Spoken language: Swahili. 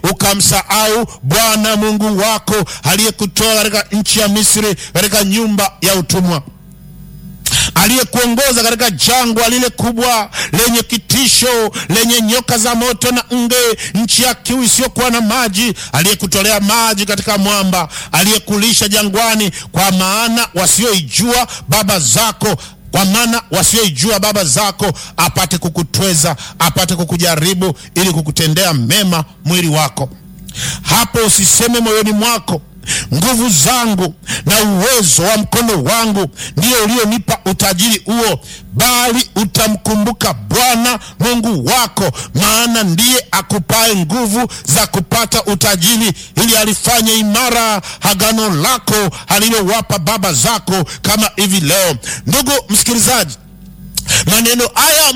ukamsahau Bwana Mungu wako aliyekutoa katika nchi ya Misri, katika nyumba ya utumwa aliyekuongoza katika jangwa lile kubwa lenye kitisho lenye nyoka za moto na nge, nchi ya kiu isiyokuwa na maji, aliyekutolea maji katika mwamba, aliyekulisha jangwani, kwa maana wasioijua baba zako kwa maana wasioijua baba zako apate kukutweza, apate kukujaribu, ili kukutendea mema mwili wako. Hapo usiseme moyoni mwako nguvu zangu na uwezo wa mkono wangu ndio ulionipa utajiri huo, bali utamkumbuka Bwana Mungu wako, maana ndiye akupae nguvu za kupata utajiri, ili alifanye imara agano lako alilowapa baba zako, kama hivi leo. Ndugu msikilizaji, maneno haya